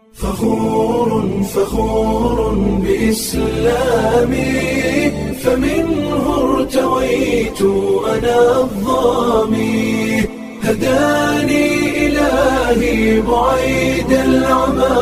فخور فخور بإسلامي فمنه ارتويت أنا الظامي هداني إلهي بعيد العمى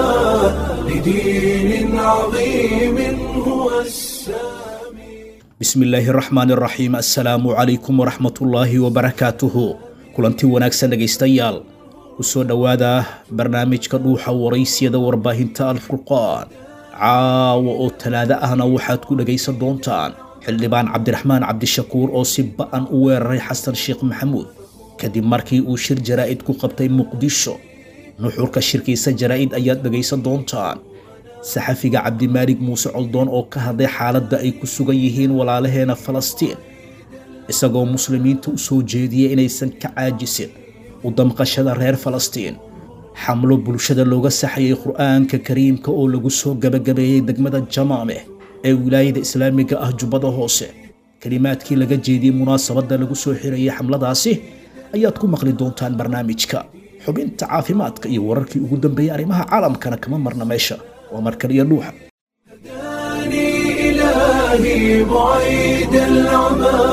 لدين عظيم هو السامي bismi illaahi raxmaan raxiim assalaamu calaykum waraxmatullaahi wabarakaatuhu kulanti wanaagsan dhegaystayaal ku soo dhowaada barnaamijka dhuuxa waraysiyada warbaahinta alfurqaan caawa oo talaado ahna waxaad ku dhegaysan doontaan xildhibaan cabdiraxmaan cabdishakuur oo si ba'an u weeraray xasan sheekh maxamuud kadib markii uu shir jaraa'id ku qabtay muqdisho nuxurka shirkiisa jaraa'id ayaad dhegaysan doontaan saxafiga cabdimaalig muuse coldoon oo ka hadlay xaaladda ay ku sugan yihiin walaalaheena falastiin isagoo muslimiinta u soo jeediyay inaysan ka caajisin u damqashada reer falastiin xamlo bulshada looga saxayay qur'aanka kariimka oo lagu soo gabagabeeyey degmada jamaameh ee wilaayada islaamiga ah jubbada hoose kelimaadkii laga jeediyey munaasabadda lagu soo xirayay xamladaasi ayaad ku maqli doontaan barnaamijka xubinta caafimaadka iyo wararkii ugu dambeeyey arrimaha caalamkana kama marna meesha waa markaliyo dhuuxa هداني إلهي بعيد العمى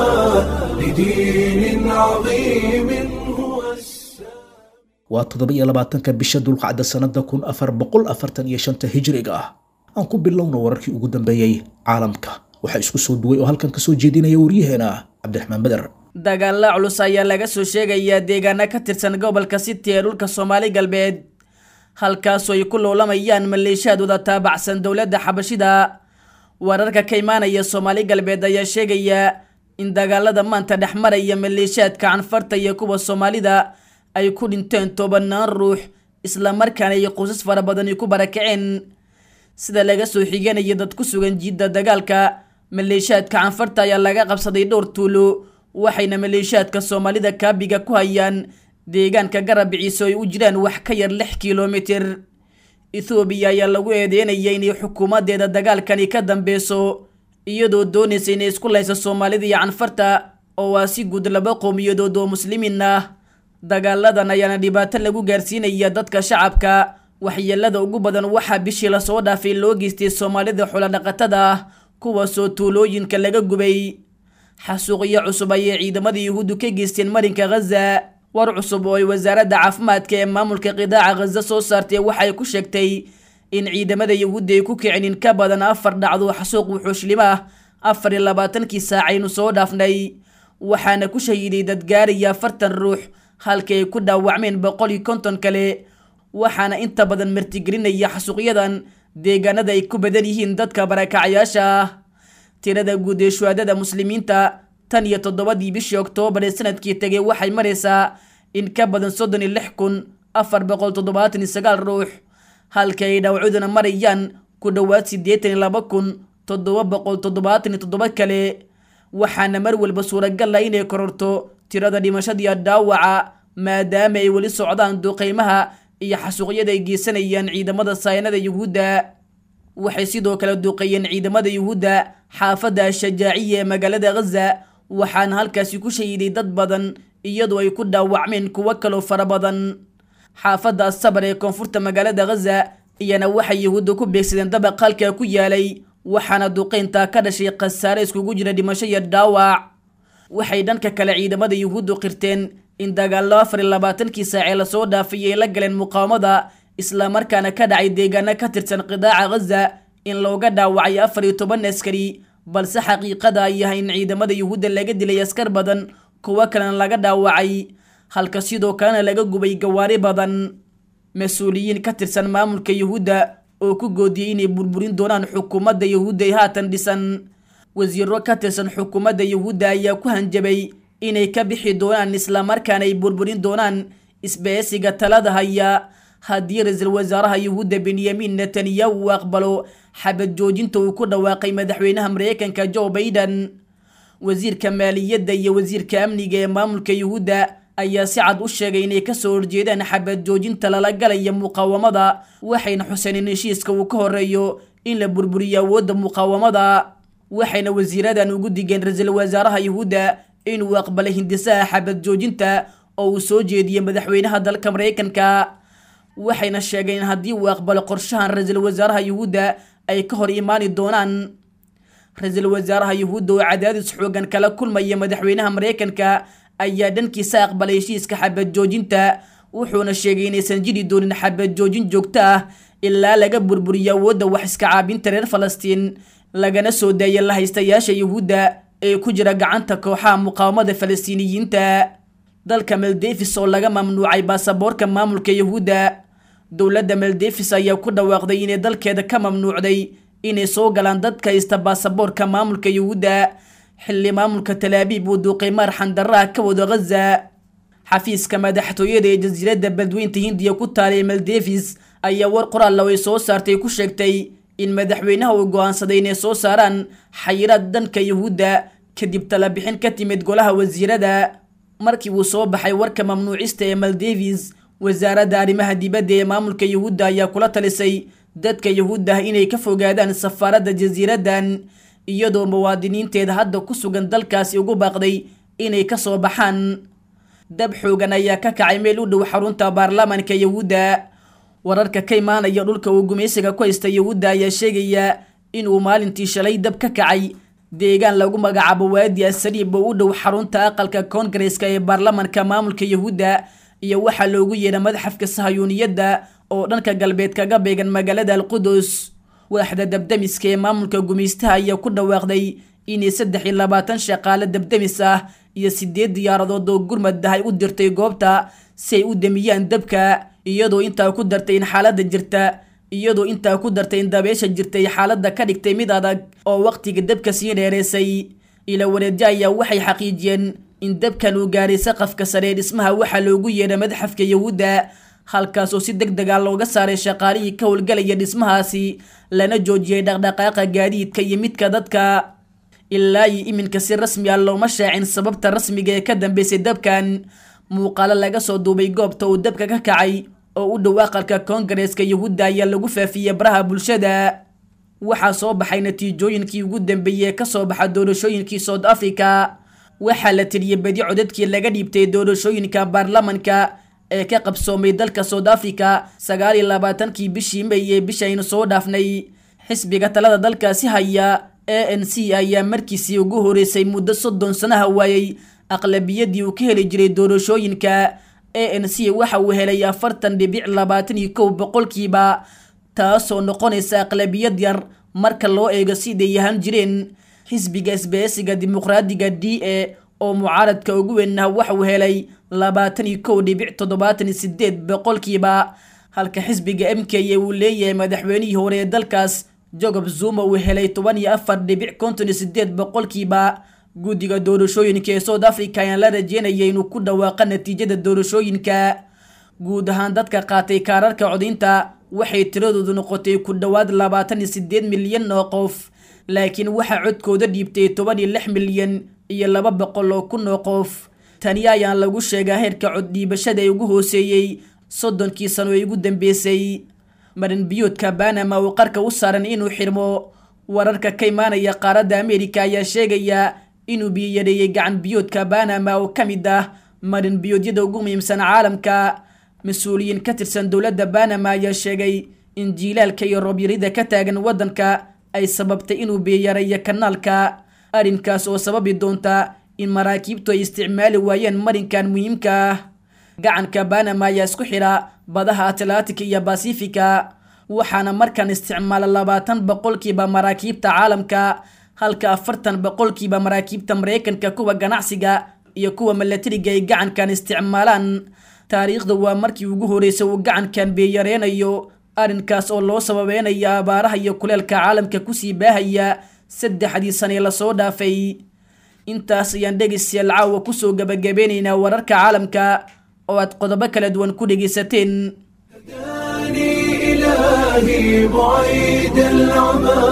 لدين عظيم هو السامي waa toddoba-iyo labaatanka bisha dulqacda sannada kun afar boqol afartan iyo shanta hijriga ah aan ku bilowna wararkii ugu dambeeyey caalamka waxaa isku soo duway oo halkan kasoo jeedinaya waryaheena cabdiraxmaan beder dagaalla culus ayaa laga soo sheegayaa deegaano ka tirsan gobolka city ee dhulka soomaali galbeed halkaasoo ay ku loolamayaan maleeshiyaadooda taabacsan dowladda xabashida wararka ka imaanaya soomaali galbeed ayaa sheegaya in dagaalada maanta dhex maraya maleeshiyaadka canfarta iyo kuwa soomaalida ay ku dhinteen tobanaan ruux islamarkaana ay qoysas fara badani ku barakaceen sida laga soo xiganayo dad ku sugan jiidda dagaalka maleeshiyaadka canfarta ayaa laga qabsaday dhowr tuulo waxayna maleeshiyaadka soomaalida kaabiga ku hayaan deegaanka garab ciise ay u jiraan wax ka yar lix kilomitir ethoobiya ayaa lagu eedeynaya inay xukuumadeeda dagaalkani ka dambeyso iyadoo doonaysa inay isku layso soomaalida iyo canfarta oo waa si guud laba qowmiyadood oo muslimiin ah dagaaladan ayaana dhibaato lagu gaarsiinaya dadka shacabka waxyeelada ugu badan waxaa bishii lasoo dhaafay loo geystay soomaalida xoolodhaqatada ah kuwaasoo tuulooyinka laga gubay xasuuqyo cusub ayay ciidamada yuhuuddu ka geysteen marinka ghaza war cusub oo ay wasaaradda caafimaadka ee maamulka qidaaca ghaza soo saartay waxay ku sheegtay in ciidamada yuhuudda ay ku kicin in ka badan afar dhacdo xasuuq wuxuushlimo ah afar iyo labaatankii saacaynu soo dhaafnay waxaana ku shahiiday dad gaaraya afartan ruux halkii ay ku dhaawacmeen boqol iyo konton kale waxaana inta badan martigelinaya xasuuqyadan deegaanada ay ku badan yihiin dadka barakacayaasha ah tirada guud ee shuhaadada muslimiinta tan iyo toddobadii bishii oktoobar ee sanadkii tegay waxay maraysaa in ka badan soddon iyo lix kun afar boqol toddobaatan iyo sagaal ruux halka ay dhawcuduna marayaan ku dhowaad siddeetan iyo laba kun toddoba boqol toddobaatan iyo toddoba kale waxaana mar walba suuragal ah inay kororto tirada dhimashadiiyo dhaawaca maadaama ay weli socdaan duqeymaha iyo xasuuqyada ay geysanayaan ciidamada saynada yuhuudda waxay sidoo kale duqeeyeen ciidamada yuhuudda xaafadda ashajaaciya ee magaalada ghaza waxaana halkaasi ku shahiiday dad badan iyadoo ay ku dhaawacmeen kuwo kaloo fara badan xaafadda asabar ee koonfurta magaalada ghaza iyana waxay yuhuudda ku beegsadeen dabaq halkaa ku yaalay waxaana duqeyntaa ka dhashay khasaare iskugu jira dhimasho iyo dhaawac waxay dhanka kale ciidamada yuhuuddu qirteen in dagaallo afar iyo labaatankii saacee lasoo dhaafay ay la galeen muqaawamada islamarkaana ka dhacay deegaano ka tirsan qidaaca ghaza in looga dhaawacay afar iyo toban askari balse xaqiiqada ay yahay in ciidamada yuhuudda laga dilay askar badan kuwo kalena laga dhaawacay halka sidoo kalena laga gubay gawaari badan mas-uuliyiin ka tirsan maamulka yuhuudda oo ku goodiyey inay burburin doonaan xukuumadda yuhuudda ee haatan dhisan wasiiro ka tirsan xukuumadda yuhuudda ayaa ku hanjabay inay ka bixi doonaan islamarkaana ay burburin doonaan isbeesiga talada haya haddii ra-iisul wasaaraha yuhuudda benyamin netanyahu uu aqbalo xabad joojinta uu ku dhawaaqay madaxweynaha mareykanka joe baiden wasiirka maaliyadda iyo wasiirka amniga ee maamulka yuhuudda ayaa si cad u sheegay inay kasoo horjeedaan xabad joojinta lala galaya muqaawamada waxayna xuseen in heshiiska uu ka horeeyo in la burburiyo awoodda muqaawamada waxayna wasiiradan ugu digeen ra-iisul wasaaraha yuhuudda inuu aqbalay hindisaha xabad joojinta oo uu soo jeediyey madaxweynaha dalka maraykanka waxayna sheegeen in haddii uu aqbalo qorshahan ra-iisul wasaaraha yuhuudda ay ka hor imaani doonaan ra-iisul wasaaraha yuhuudda oo cadaadis xoogan kala kulmaya madaxweynaha mareykanka ayaa dhankiisa aqbalay heshiiska xabad joojinta wuxuuna sheegay inaysan jiri doonin xabad joojin joogto ah ilaa laga burburiyo awoodda wax iska caabinta reer falastiin lagana soo daaya la haystayaasha yuhuudda ee ku jira gacanta kooxaha muqaawamada falastiiniyiinta dalka maldevis oo laga mamnuucay baasaboorka maamulka yuhuudda dowladda maldevis ayaa ku dhawaaqday inay dalkeeda ka mamnuucday inay soo galaan dadka haysta baasaboorka maamulka yuhuudda xilli maamulka talaabiib uu duuqimaar xandaraha ka wado ghaza xafiiska madaxtooyada ee jasiiradda badweynta hindiya ku taalay maldevis ayaa war qoraalla ay soo saartay ku sheegtay in madaxweynaha uu go-aansaday inay soo saaraan xayiraad dhanka yuhuudda kadib talabixin ka timid golaha wasiirada markii uu soo baxay warka mamnuucista ee maldevis wasaaradda arrimaha dibadda ee maamulka yuhuudda ayaa kula talisay dadka yuhuudda ah inay ka fogaadaan safaaradda jasiiraddan iyadoo muwaadiniinteeda hadda ku sugan dalkaasi ugu baaqday inay ka soo baxaan dab xoogan ayaa ka kacay meel u dhow xarunta baarlamaanka yuhuudda wararka ka imaanaya dhulka uu gumaysiga ku haysta yuhuudda ayaa sheegaya inuu maalintii shalay dab ka kacay deegaan lagu magacaabo waadi asaliib oo u dhow xarunta aqalka koongareska ee baarlamaanka maamulka yuhuudda iyo waxaa loogu yeedha madaxafka sahayuuniyadda oo dhanka galbeed kaga beegan magaalada alqudus waaxda dabdamiska ee maamulka gumaystaha ayaa ku dhawaaqday inay saddex iyo labaatan shaqaale dabdamis ah iyo sideed diyaaradood oo gurmad ah ay u dirtay goobta si ay u damiyaan dabka iyadoo intaa ku dartay in xaaladda jirta iyadoo intaa ku dartay in dabeesha jirtay xaaladda ka dhigtay mid adag oo waqtiga dabka sii dheereysay ila wareedyo ayaa waxay xaqiijiyeen in dabkan uu gaaray saqafka sare ee dhismaha waxaa loogu yeedha madaxafka yuhuudda halkaasoo si deg dega looga saaray shaqaalihii ka howlgalaya dhismahaasi lana joojiyey dhaqdhaqaaqa gaadiidka iyo midka dadka ilaa iyo iminka si rasmi ah looma shaacin sababta rasmiga ee ka dambeysay dabkan muuqaalo laga soo duubay goobta uu dabka ka kacay oo u dhow aqalka koongareeska yuhuudda ayaa lagu faafiyey baraha bulshada waxaa soo baxay natiijooyinkii ugu dambeeyey ee kasoo baxa doorashooyinkii south africa waxaa la tiriyey badi codadkii laga dhiibtay doorashooyinka baarlamanka ee ka qabsoomay dalka south africa sagaal iyo labaatankii bishii may ee bishaynu soo dhaafnay xisbiga talada dalkaasi haya a n c ayaa markiisii ugu horeysay muddo soddon sanaha waayey aqlabiyadii uu ka heli jiray doorashooyinka a n c waxa uu helay afartan dhibic labaatan iyo kow boqolkiiba taasoo noqonaysa aqlabiyad yar marka loo eego siday yahan jireen xisbiga isbeesiga dimuqraadiga d a oo mucaaradka ugu weynah waxa uu helay labaatan iyo kow dhibic toddobaatan iyo sideed boqolkiiba halka xisbiga m k a uu leeyahay madaxweynihii hore ee dalkaas jacob zuma uu helay toban iyo afar dhibic konton iyo sideed boqolkiiba guddiga doorashooyinka ee south africa ayaan la rajeynaya inuu ku dhawaaqa natiijada doorashooyinka guud ahaan dadka qaatay kaararka codaynta waxay tiradoodu noqotay ku dhowaad labaatan iyo sideed milyan oo qof laakiin waxaa codkooda dhiibtay toban iyo lix milyan iyo laba boqol oo kun oo qof tani ayaan lagu sheegaa heerka coddhiibashada ee ugu hooseeyey soddonkii sano ee ugu dambeysay marin biyoodka banama oo qarka u saaran inuu xirmo wararka ka imaanaya qaaradda ameerika ayaa sheegaya inuu biyo yareeyey gacan biyoodka banama oo ka mid ah marin biyoodyada ugu muhiimsan caalamka mas-uuliyiin ka tirsan dowladda banama ayaa sheegay in jiilaalka iyo roobyarida ka taagan waddanka ay sababtay inuu biyoyareeyo kanaalka arrinkaas oo sababi doonta in maraakiibtu ay isticmaali waayeen marinkan muhiimka ah gacanka banama ayaa isku xidha badaha atlantic iyo basifika waxaana markan isticmaala labaatan boqolkiiba maraakiibta caalamka halka afartan boqolkiiba maraakiibta maraykanka kuwa ganacsiga iyo kuwa milatariga ay gacankan isticmaalaan taariikhda waa markii ugu horeysay uu gacankan beeyareynayo arrinkaas oo loo sababeynayo abaaraha iyo kuleelka caalamka kusii baahaya saddexdii sanee lasoo dhaafay intaas ayaan dhegaystayaal caawa kusoo gabagabeynaynaa wararka caalamka oo aad qodobo kala duwan ku dhegaysateen هداني إلهي بعيد العمى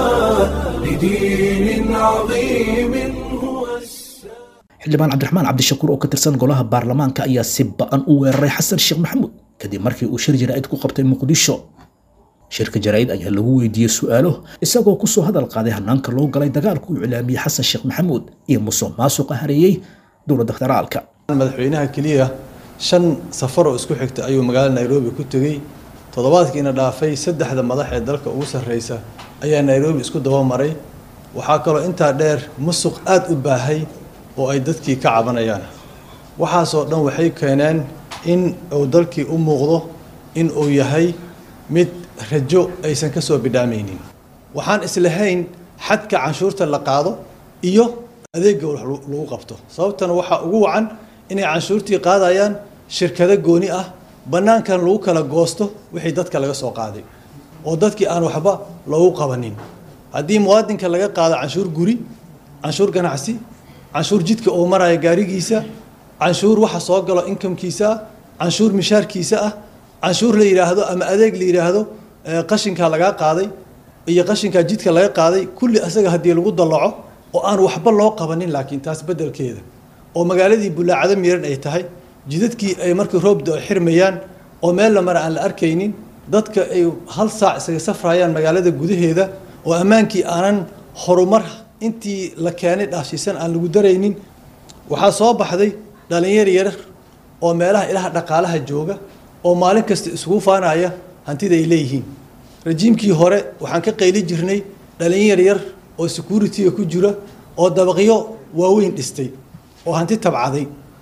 لدين عظيم هو السلام xildhibaan cabdiraxmaan cabdishakuur oo ka tirsan golaha baarlamaanka ayaa si ba-an u weeraray xasan sheekh maxamuud kadib markii uu shir jaraa'id ku qabtay muqdisho shirka jaraa'id ayaa lagu weydiiyey su'aalo isagoo kusoo hadal qaaday hanaanka loo galay dagaalku uu iclaamiyey xasan sheekh maxamuud iyo musuq maasuqa hareeyey dowladda federaalka madaxweynaha keliya shan safar oo isku xigta ayuu magaalada nairobi ku tegey toddobaadkiina dhaafay saddexda madax ee dalka ugu sarreysa ayaa nairobi isku dabamaray waxaa kaloo intaa dheer musuq aada u baahay oo ay dadkii ka cabanayaan waxaasoo dhan waxay keeneen in uu dalkii u muuqdo in uu yahay mid rajo aysan ka soo bidhaamaynin waxaan islahayn xadka canshuurta la qaado iyo adeegga wax lagu qabto sababtana waxaa ugu wacan inay canshuurtii qaadayaan shirkado gooni ah bannaankan lagu kala goosto wixii dadka laga soo qaaday oo dadkii aan waxba loogu qabanin haddii muwaadinka laga qaado canshuur guri canshuur ganacsi canshuur jidka oo maraya gaarigiisa canshuur waxa soo galo inkamkiisa ah canshuur mishaarkiisa ah canshuur la yidhaahdo ama adeeg la yidhaahdo qashinkaa lagaa qaaday iyo qashinkaa jidka laga qaaday kulli asaga haddii lagu dallaco oo aan waxba loo qabanin laakiin taas beddelkeeda oo magaaladii bulaacado miran ay tahay jidadkii ay markii roobda ay xirmayaan oo meel la mara aan la arkaynin dadka ay hal saac isaga safrayaan magaalada gudaheeda oo ammaankii aanan horumar intii la keenay dhaafsiisan aan lagu daraynin waxaa soo baxday dhalinyar yar oo meelaha ilaha dhaqaalaha jooga oo maalin kasta isugu faanaya hantida ay leeyihiin rajiimkii hore waxaan ka qayli jirnay dhalinyar yar oo security-ga ku jira oo dabaqyo waaweyn dhistay oo hanti tabcaday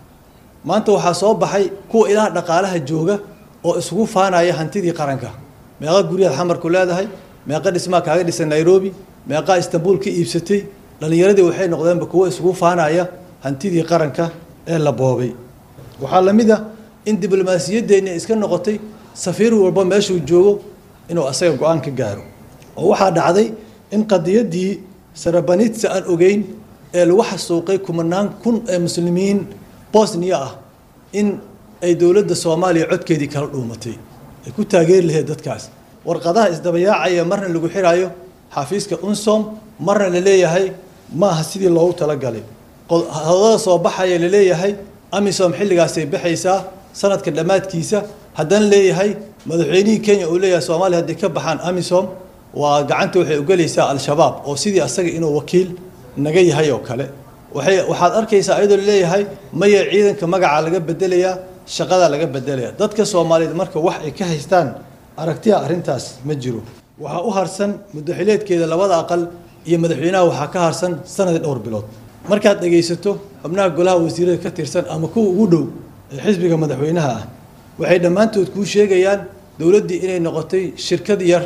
maanta waxaa soo baxay kuwa ilaha dhaqaalaha jooga oo isugu faanaya hantidii qaranka meeqa guryaad xamarku leedahay meeqa dhismaa kaaga dhisan nairobi meeqaa istanbul ka iibsatay dhalinyaradii waxay noqdeenba kuwo isugu faanaya hantidii qaranka ee la boobay waxaa la mid ah in diblomaasiyaddeenni iska noqotay safiir walba meeshuu joogo inuu asaga go-aan ka gaaro oo waxaa dhacday in qadiyaddii sarabanitsa aan ogeyn ee lagu xasuuqay kumanaan kun ee muslimiin bosniya ah in ay dowladda soomaaliya codkeedii kala dhuumatay ay ku taageeri lahayd dadkaas warqadaha isdabayaacaya marna lagu xiraayo xafiiska unsom marna la leeyahay maaha sidii loogu talagalay hadada soo baxaya la leeyahay amisom xilligaasay baxaysaa sanadka dhammaadkiisa haddana leeyahay madaxweynihii kenya uu leeyahay soomaaliya hadday ka baxaan amisom waa gacanta waxay ugelaysaa al-shabaab oo sidii asaga inuu wakiil naga yahay oo kale waxay waxaad arkaysaa iyadoo laleeyahay maya ciidanka magaca laga bedelayaa shaqada laga bedelaya dadka soomaaliyeed marka wax ay ka haystaan aragtiya arrintaas ma jiro waxaa u harsan muddaxileedkeeda labada aqal iyo madaxweynaha waxaa ka harsan sanadii dhowr bilood markaad dhegaysato xubnaha golaha wasiirada ka tirsan ama kuwa ugu dhow ee xisbiga madaxweynaha ah waxay dhammaantood kuu sheegayaan dowladdii inay noqotay shirkad yar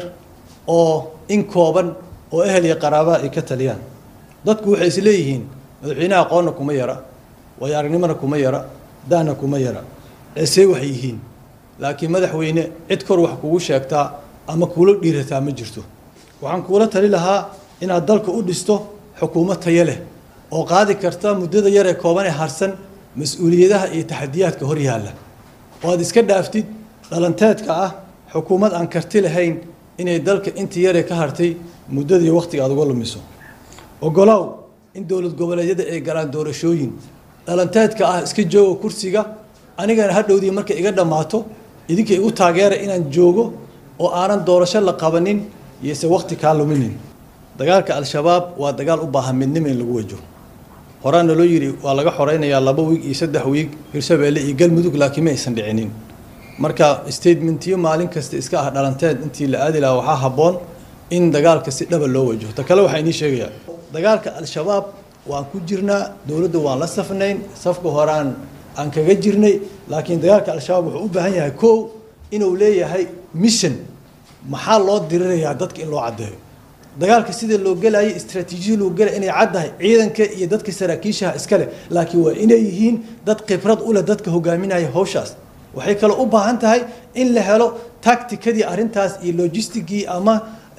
oo in kooban oo ehel iyo qaraabaha ay ka taliyaan dadku waxay isleeyihiin madaxweynaha aqoonna kuma yara waayo aragnimona kuma yara daana kuma yara eesee waxay yihiin laakiin madaxweyne cid kor wax kugu sheegtaa ama kuula dhiirataa ma jirto waxaan kuula tali lahaa inaad dalka u dhisto xukuumad tayo leh oo qaadi karta muddada yar ee kooban ee harsan mas-uuliyadaha iyo taxadiyaadka hor yaalla oo aad iska dhaaftid dhalanteedka ah xukuumad aan karti lahayn inay dalka intii yaree ka hartay muddadii wakhtiga aad uga lumiso ogolaaw in dowlad goboleedyada ay galaan doorashooyin dhalanteedka ah iska jooga kursiga anigana hadhowdii markay iga dhammaato idinka igu taageera inaan joogo oo aanan doorasho la qabanin iyose wakhti kaa luminin dagaalka al-shabaab waa dagaal u baahan midnimo in lagu wajo horaana loo yidhi waa laga xoreynayaa laba wiig iyo saddex wiig hirshabeelle iyo galmudug laakiin ma aysan dhicinin marka statementiyo maalin kasta iska ah dhalanteed intii la aadi lahaa waxaa habboon in dagaalka si dhaba loo wajaho ta kale waxaa inii sheegayaa dagaalka al-shabaab waan ku jirnaa dowladda waan la safnayn safka horaan aan kaga jirnay laakiin dagaalka al-shabaab wuxuu u baahan yahay kow inuu leeyahay mission maxaa loo dirirayaa dadka in loo caddeeyo dagaalka sida loo gelayay istraatiijiyada loo gelay inay caddahay ciidanka iyo dadka saraakiishaha iskale laakiin waa inay yihiin dad khibrad u leh dadka hogaaminaya hawshaas waxay kaloo u baahan tahay in la helo tacticadii arrintaas iyo logistigii ama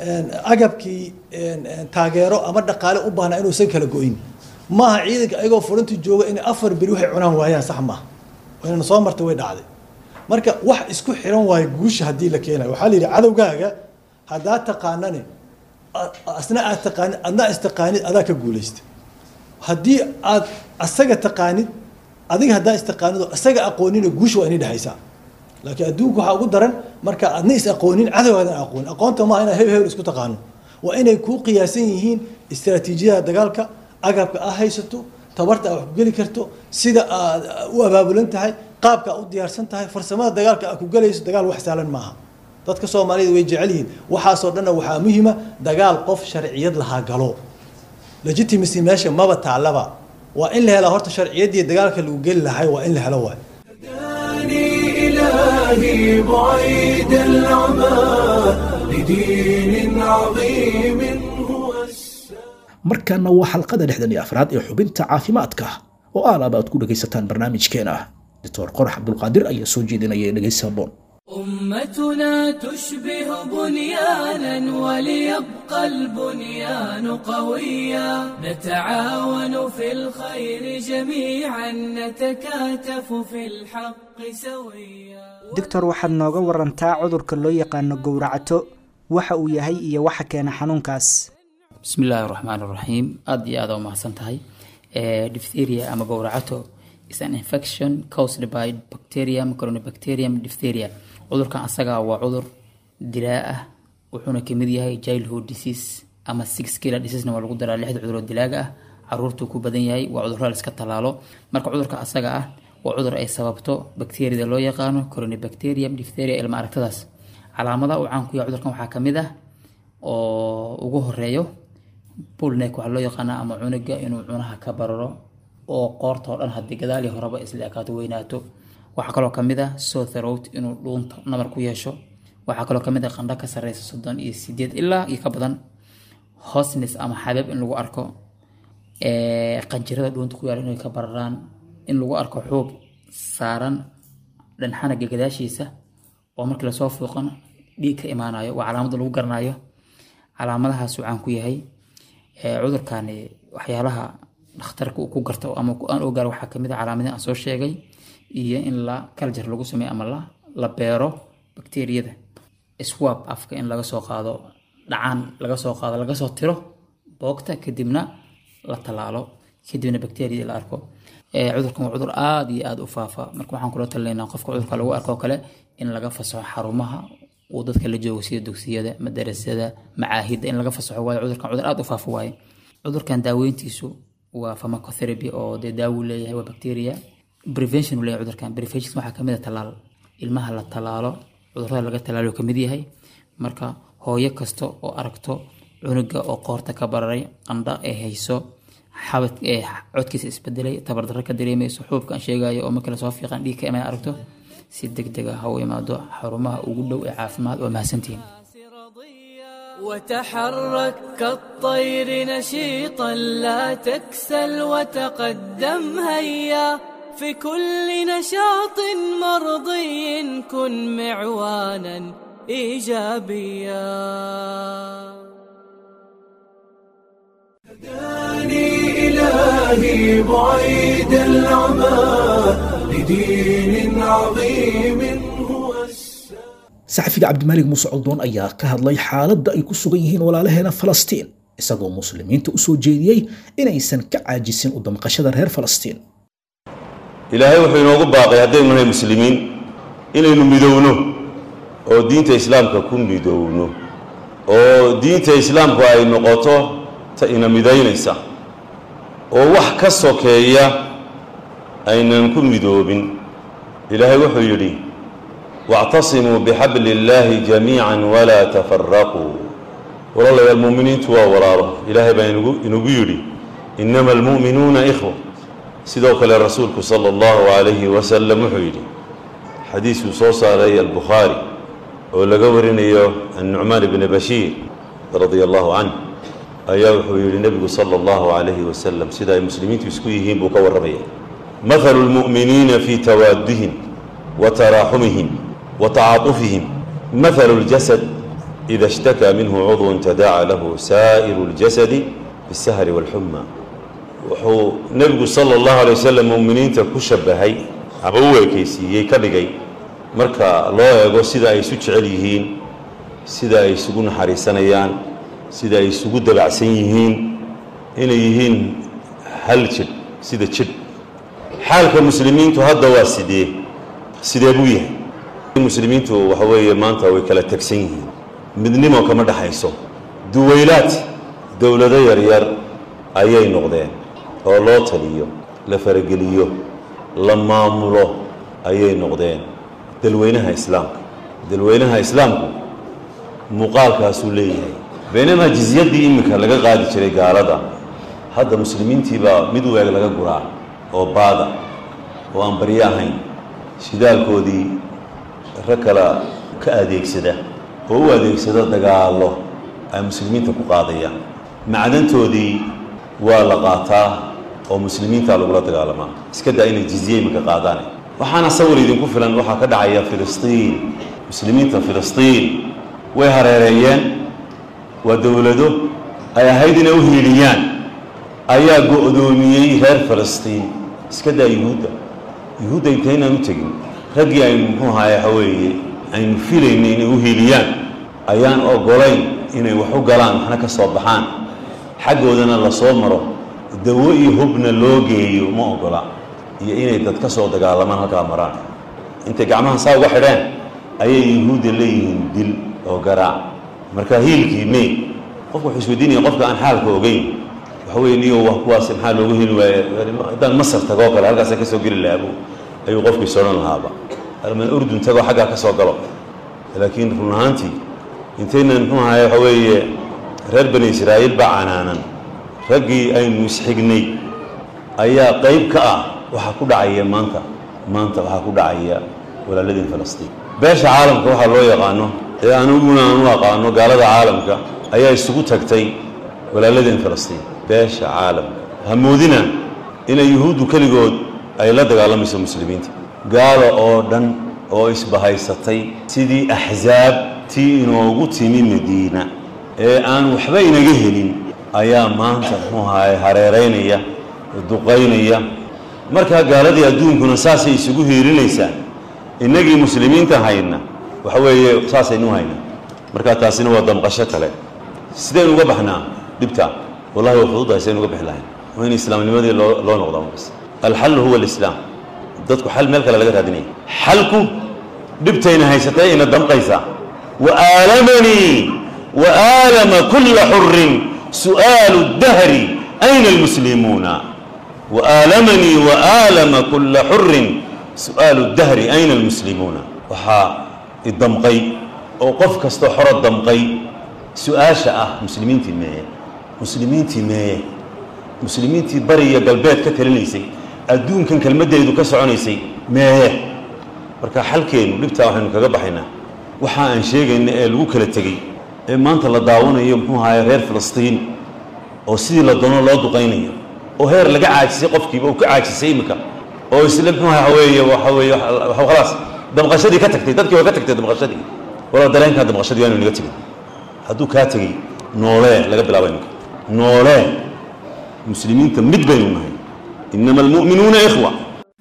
agabkii taageero ama dhaqaale u baahnaa inuusan kala go-in maaha ciidanka ayagoo furinta jooga inay afar beri waxay cunaan waayaan sax maaha inana soo martay way dhacday marka wax isku xiran waayo guusha haddii la keenayo waxaa la yidhi cadowgaaga haddaa taqaanane asna aad taqaanid adna istaqaanid adaa ka guulaysta haddii aad asaga taqaanid adiga haddaa istaqaanid oo asaga aqoonina guusha waa inay dhexaysaa laakiin adduunka waxaa ugu daran marka adna is aqoonin cadowgaadan aqoonin aqoonta maaha inaad hebel hebel isku taqaano waa inay kuu qiyaasan yihiin istraatiijiyada dagaalka agabka aad haysato tabarta aad wax ku geli karto sida aad u abaabulan tahay qaabka aad u diyaarsan tahay farsamada dagaalka aad ku gelayso dagaal wax saalan maaha dadka soomaalida way jecel yihiin waxaasoo dhanna waxaa muhiima dagaal qof sharciyad lahaa galo legitimacy meesha maba taallaba waa in la helaa horta sharciyaddii dagaalka lagu geli lahay waa in la helo waay هداني إلهي بعيد العمى لدين عظيم هو السلام markaana waa xalqada lixdan iyo afraad ee xubinta caafimaadka oo aalaaba aad ku dhegaysataan barnaamijkeena doctor qorax cabdulqaadir ayaa soo jeedinaya dhegaysi habboon أمتنا تشبه بنيانا وليبقى البنيان قويا نتعاون في الخير جميعا نتكاتف في الحق سويا doctor waxaad nooga warantaa cudurka loo yaqaano gowracato waxa uu yahay iyo waxa keena xanuunkaas bismi illaahi raxmaan raxiim aada iyo aada u mahadsan tahay diphtheria ama gowracato is an infection caused by bacterium coronabacterium diphtheria cudurkan asaga waa cudur dilaa ah wuxuuna kamid yahay childhood disease ama six killer diseasena waa lagu daraa lixda cuduroo dilaaga ah caruurtuu ku badan yahay waa cudurro la iska tallaalo marka cudurka asaga ah waa cudur ay sababto bacteriada loo yaqaano coronabacterium diphtheria ilma aragtadaas calaamadaha uu caan ku yahay cudurkan waxaa kamid ah oo ugu horeeyo bullneck waxaa loo yaqaanaa ama cunuga inuu cunaha ka bararo oo qoorta oo dhan haddii gadaal iyo horeba isla ekaato weynaato waxaa kaloo kamid ah sore throat inuu dhuunta nabar ku yeesho waxaa kaloo kamid ah qandho ka sareysa soddon iyo sideed ilaa iyo ka badan hosnes ama xabeeb in lagu arko ee, qanjirada dhuunta ku yaala inay ka bararaan in lagu arko xuub saaran dhanxanaga gadaashiisa oo markii lasoo fuuqan dhiig ka imaanayo waa calaamada lagu garanayo calaamadahaasuu caan ku yahay ee, cudurkani waxyaalaha dhakhtarka uu ku garto ama ku- aan ogaar waxaa kamid a calaamadihi aan soo sheegay iyo in la kaljar lagu sameeyo ama la la beero bakteeriyada swab afka in laga soo qaado dhacaan laga soo qaado laga soo tiro boogta kadibna la tallaalo kadibna bakteeriyada la arko Ee, cudurkan waa cudur aada iyo aada u faafa marka waxaan kula talinaynaa qofka cudurka lagu arko kale in laga fasaxo xarumaha uu dadka la joogo sida dugsiyada madarasada macaahidda in laga fasaxo waayo cudurkan cudur aada u faafa waaye cudurkan daaweyntiisu waa pharmacotherapy oo dee daawu leeyahay waa bacteria prevention uu leeyahay cudurkan prevention waxaa kamid a tallaal ilmaha la tallaalo cudurada laga tallaalo kamid yahay marka hooyo kasta oo aragto cunuga oo qoorta ka bararay qandha ay hayso xabad ee codkiisa isbedelay tabardarro ka dareemayso xuubka aan sheegayo oo markii lasoo fiiqan dhiig ka iman aragto si deg deg ah ha u imaado xarumaha ugu dhow ee caafimaad waa mahadsantihiin وتحرك كالطير نشيطا لا تكسل وتقدم هيا في كل نشاط مرضي كن معوانا ايجابيا هداني إلهي بعيد العمى لدين عظيم هو السلام saxafiga cabdimaalig muuse coldoon ayaa ka hadlay xaaladda ay ku sugan yihiin walaalaheena falastiin isagoo muslimiinta u soo jeediyey inaysan ka caajisin u damqashada reer falastiin ilaahay wuxuu inoogu baaqay haddaynu nahay muslimiin inaynu midowno oo diinta islaamka ku midowno oo diinta islaamku ay noqoto ta ina midaynaysa oo wax ka sokeeya aynan ku midoobin ilaahay wuxuu yidhi wاctasimuu bixabli اllaahi jamiica walaa tafaraquu walaalayaal muuminiintu waa walaalo ilaahay baa inugu inugu yidhi inama almu'minuuna ikhwa sidoo kale rasuulku sala allahu calayhi wasalam wuxuu yidhi xadiisuu soo saaray albukhaari oo laga warinayo annucmaan ibni bashiir radia allahu canh ayaa wuxuu yidhi nebigu sala allahu calayhi wasalam sida ay muslimiintu isku yihiin buu ka warramaya mathalu lmu'miniina fii tawaadihim wa taraaxumihim wa tacaatufihim mathalu ljasad ida ishtakaa minhu cudwun tadaaca lahu saa'iru ljasadi bisahri waalxuma wuxuu nebigu sala allahu alay wasalam mu'miniinta ku shabahay ama u ekeysiiyey ka dhigay marka loo eego sida ay isu jecel yihiin sida ay isugu naxariisanayaan sida ay isugu dabacsan yihiin inay yihiin hal jidh sida jidh xaalka muslimiintu hadda waa sidee sidee buu yahay muslimiintu waxa weeye maanta way kala tegsan yihiin midnimo kama dhexayso duwaylaad dowlado yaryar ayay noqdeen oo loo taliyo la farageliyo la maamulo ayay noqdeen dalweynaha islaamka dalweynaha islaamku muuqaalkaasuu leeyahay baynamaa jizyadii iminka laga qaadi jiray gaalada hadda muslimiintiibaa mid weeg laga guraa oo baada oo aan baryo ahayn shidaalkoodii rag kala ka adeegsada oo u adeegsada dagaallo ay muslimiinta ku qaadayaan macdantoodii waa la qaataa oo muslimiinta lagula dagaalamaa iska daa inay jizye iminka qaadaane waxaana sawir idinku filan waxaa ka dhacaya filistiin muslimiinta filistiin way hareereeyeen waa dowlado ay ahayd inay u hiiliyaan ayaa go-doomiyey reer filistiin iska daa yuhuudda yuhuudda intaynaan u tegin raggii aynu muxuu ahaay waxa weeye aynu filaynay inay u hiiliyaan ayaan ogolayn inay wax u galaan waxna ka soo baxaan xaggoodana la soo maro dawo iyo hubna loo geeyo ma ogola iyo inay dad ka soo dagaalamaan halkaa maraan intay gacmahan saa uga xidheen ayay yuhuudda leeyihiin dil oo garaac marka hiilkii may qofku wuxuu isweydiinaya qofka aan xaalka ogeyn waxa weye niyo wa kuwaas maxaa loogu heli waaye haddaan masar tagoo kale halkaasa ka soo geli lahaabu ayuu qofkii sodhan lahaaba alman urdun tagoo xaggaa ka soo galo laakiin run ahaantii intaynan muxuu ahaye waxa weeye reer bani israa'iil baa canaanan raggii aynu isxignay ayaa qayb ka ah waxaa ku dhacaya maanta maanta waxaa ku dhacaya walaaladii falastiin beesha caalamka waxaa loo yaqaano ee aniguna aan u aqaano gaalada caalamka ayaa isugu tagtay walaaladeen falastiin beesha caalamka ha moodina inay yuhuuddu keligood ay la dagaalamayso muslimiinta gaalo oo dhan oo isbahaysatay sidii axsaab tii inoogu timi madiina ee aan waxba inaga helin ayaa maanta muxuu ahaay hareeraynaya duqaynaya markaa gaaladii adduunkuna saasay isugu hiilinaysaa innagii muslimiinta hayna waxa weeye saasaynu hayna markaa taasina waa damqasho kale sidaynu uga baxnaa dhibta wallahi waa fududahay saynu uga bixi lahayn waa in islaamnimadii loo loo noqdaa markas alxallu huwa alislaam dadku xal meel kale laga raadinaya xalku dhibtayna haysatay ina damqaysaa wa aalamanii wa aalama kulla xurin su'aalu dahri ayna almuslimuuna wa aalamanii wa aalama kulla xurin su'aalu dahri ayna almuslimuuna waxaa idamqay oo qof kastoo xoro damqay su-aasha ah muslimiintii meeye muslimiintii meeye muslimiintii bari iyo galbeed ka talinaysay adduunkan kelmaddeedu ka soconaysay meeye marka xalkeenu dhibtaa waxaynu kaga baxaynaa waxa aan sheegayna ee lagu kala tegey ee maanta la daawanayo muxuu ahaye reer filistiin oo sidii la doono loo duqaynayo oo heer laga caajisay qofkiiba uu ka caajisay iminka oo isla muxuu waxa weeye waxa weeye khalaas damqashadii ka tagtay dadkii waa ka tagtay damqashadii wala dareenkaa damqashadii waanu naga tegin hadduu kaa tegey noolee laga bilaabo iminka noolee muslimiinta mid baynu nahay inama almu'minuuna ikhwa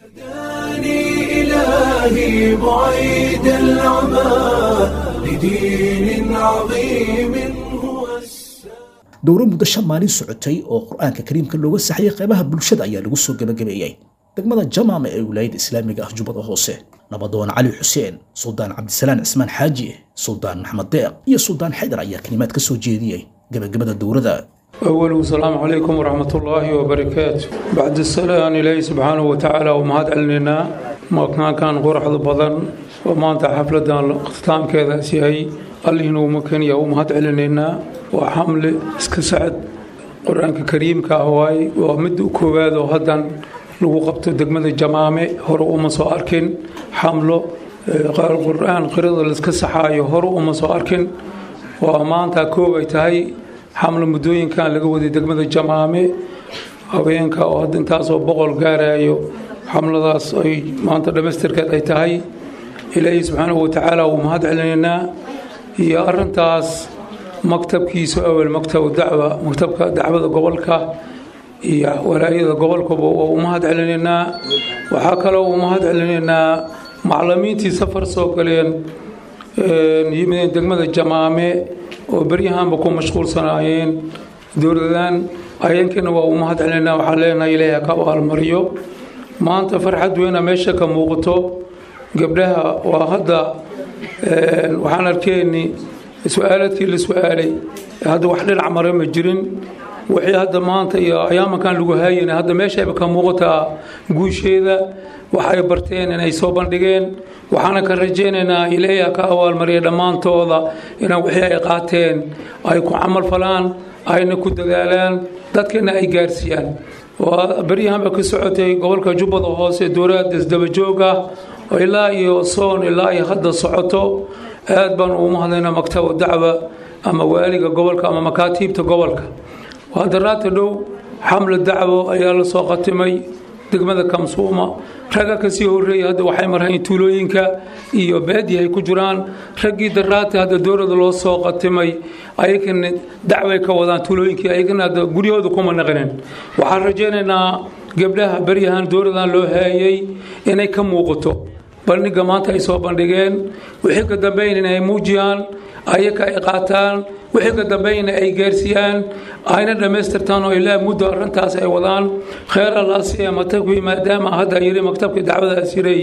إلهي بعيد العمى لدين عظيم هو dowro muddo shan maalin socotay oo qur-aanka kariimka looga saxayay qeybaha bulshada ayaa lagu soo gebagabeeyey degmada jamaama ee wilaayada islaamiga ah jubbada hoose nabadoon cali xuseen suldaan cabdisalaan cismaan xaaji suldaan maxamed deeq iyo suldaan xaydar ayaa kalimaad ka soo jeediyey gebagabada dowrada أول السلام عليكم ورحمة الله وبركاته بعد السلام إلهي سبحانه وتعالى ومهد علينا ما كان كان قرح البضن وما أنت حفلة اختتام كذا سيهي الله إنه ممكن يوم مهد علينا وحمل اسكسعد قرآن كريم كهواي ومد كوباد وهدن لو قبت دقمة الجمامة هرو أم سواركن حمله قرآن قرض الاسكسحاي هرو أم سواركن وما أنت كوبي تهي xamlo muddooyinkan laga waday degmada jamaame haweenka oo hadda intaasoo boqol gaarayo xamladaas ay maanta dhammaystirkeed ay tahay ilaahay subxaanahu watacaala wuu mahad celinaynaa iyo arintaas maktabkiisu awel maktab dacwa maktabka dacwada gobolka iyo walaayada gobolkaba waa u mahad celinaynaa waxaa kaloo u mahad celinaynaa maclimiintii safar soo galeen yimideen degmada jamaame oo beryahanba ku mashquulsanaayeen dowladan ayeenkana waa u mahad celinaa waxaa leenahay ilaahay ka abaalmariyo maanta farxad weyna meesha ka muuqato gabdhaha waa hadda waxaan arkeenni su-aaladkii la su-aalay hadda wax dhinac mare ma jirin wixii hadda maanta iyo ayaamankan lagu haayana hadda meeshayba ka muuqataa guusheeda waxay barteen inay soo bandhigeen waxaana ka rajaynaynaa ilaahay ka abaalmariya dhammaantooda inaan wixii ay qaateen ay ku camal falaan ayna ku dadaalaan dadkana ay gaarsiiyaan waa beryahanba ka socotay gobolka jubbada hoose dowlad isdabajoog ah oo ilaa iyo soon ilaa iyo hadda socoto aad baan ugu mahadaynaa maktaba dacwa ama waaliga gobolka ama makaatiibta gobolka waa daraata dhow xamla dacwo ayaa la soo qatimay degmada kamsuuma ragga kasii horeeyay hadda waxay marhayn tuulooyinka iyo baadi ay ku jiraan raggii daraata hadda dowlada loo soo qatimay ayagana dacway ka wadaan tuulooyinkii ayagana hadda guryahooda kuma naqinin waxaan rajaynaynaa gabdhaha beryahan dowladan loo haayay inay ka muuqato bandhiga maanta ay soo bandhigeen wixii ka dambeyn inay muujiyaan ayaga ay qaataan wixii ka dambeeyna ay gaarsiiyaan ayna dhammaystirtaan oo ilaa muddo arrintaas ay wadaan kheer allaasiya matabkii maadaama hadda yiri maktabkii dacwadaas yiray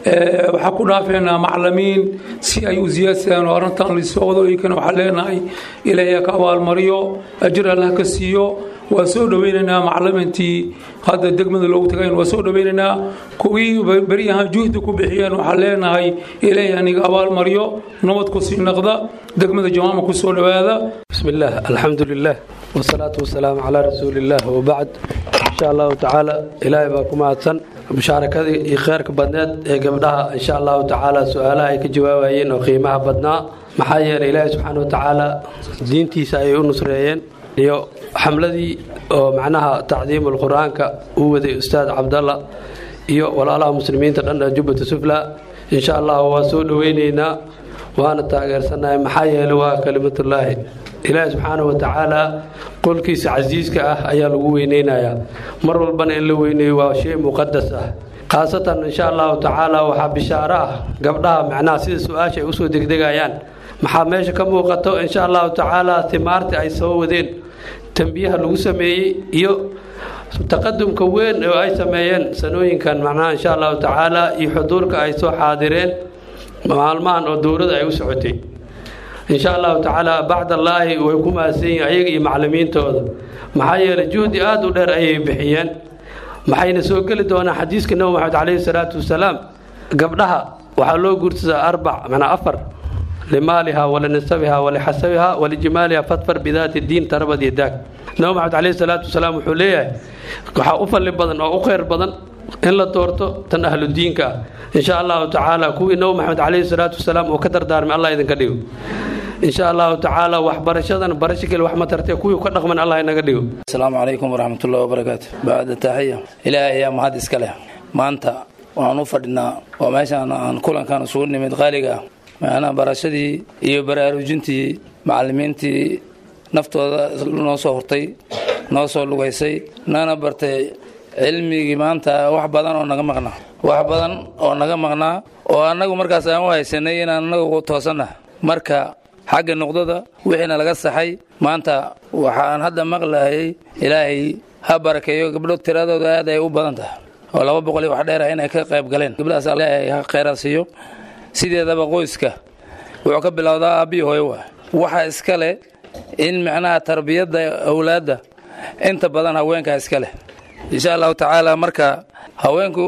waxaa ku dhaafeynaa macalimiin si ay u siyaadsadaan oo arrintan lisoo wado iykana waxaa leenahay ilaahay ka abaalmariyo ajir allah ka siiyo waa soo dhoweynaynaa macalimiintii hadda degmada loogu tagayn waa soo dhoweynaynaa kuwii beryahan juhdi ku bixiyeen waxaa leenahay ilaahay aniga abaalmariyo nabad ku sii naqda degmada jawaama ku soo dhowaada بسم الله الحمد لله والصلاة والسلام على رسول الله وبعد إن شاء الله تعالى إلهي باكم أتسن مشاركة خيرك بدنات قبلها إن شاء الله تعالى سؤالها كجوابين وقيمها بدنا محايا إلهي سبحانه وتعالى دينتي سايون نصريين iyo xamladii oo macnaha tacdiim qur-aanka uu waday ustaad cabdalla iyo walaalaha muslimiinta dhan ee jubbata sufla insha allah waa soo dhoweyneynaa waana taageersanahay maxaa yeelay waa kalimatullaahi ilaahi subxaanahu watacaala qolkiisa casiiska ah ayaa lagu weyneynayaa mar walbana in la weyneeyo waa shay muqadas ah khaasatan insha allahu tacaala waxaa bishaaro ah gabdhaha macnaha sida su-aasha ay usoo degdegayaan maxaa meesha ka muuqato insha allahu tacaala timaartii ay soo wadeen tambiyaha lagu sameeyey iyo taqadumka weyn oo ay sameeyeen sanooyinkan macnaha insha allahu tacaala iyo xuduurka ay soo xaadireen maalmahan oo dowladda ay u socotay insha allahu tacaala bacdallaahi way ku mahadsan yihiin ayaga iyo maclimiintooda maxaa yeelay juhdi aada u dheer ayay bixiyeen maxayna soo geli doonaan xadiiska nabi maxamed caleyhi salaatu wasalaam gabdhaha waxaa loo guursadaa arbac macnaa afar limaaliha walinasabiha walixasabiha walijimaaliha fadfar bidaati diin tarabad iyo daag nabi maxamed caleyhi salaatu wasalaam wuxuu leeyahay waxaa u falli badan oo u kheyr badan in la doorto tan ahlu diinka ah insha allahu tacaala kuwii nabi maxamed caleyhi salaatu wasalaam uu ka dardaarmay allah idinka dhigo insha allahu tacaala waxbarashadan barasho kale wax ma tartee kuwii ka dhaqman allah inaga dhigo asalaamu calaykum waraxmatullahi wabarakaatu bacda taaxiya ilaahay ayaa mahad iska leh maanta waxaan u fadhinaa oo meeshaan aan kulankan isugu nimid qaaliga ah macnaha barashadii iyo baraarujintii macalimiintii naftooda noo soo hortay noo soo lugaysay nana bartay cilmigii maanta wax badan oo naga maqnaa wax badan oo naga maqnaa oo annagu markaas aan u haysanay inaan annagu toosanna marka xagga nuqdada wixiina laga saxay maanta waxaan hadda maqlayay ilaahay ha barakeeyo gabdho tiradooda aad ay u badan tahay oo laba boqol iyo wax dheer ah inay ka qayb galeen gabdhahaas ilaahay ha kheyraad siiyo sideedaba qoyska wuxuu ka bilowdaa aabbiyo hooyo waa waxa iska leh in macnaha tarbiyadda awlaadda inta badan haweenkaa iska leh insha allahu tacaala marka haweenku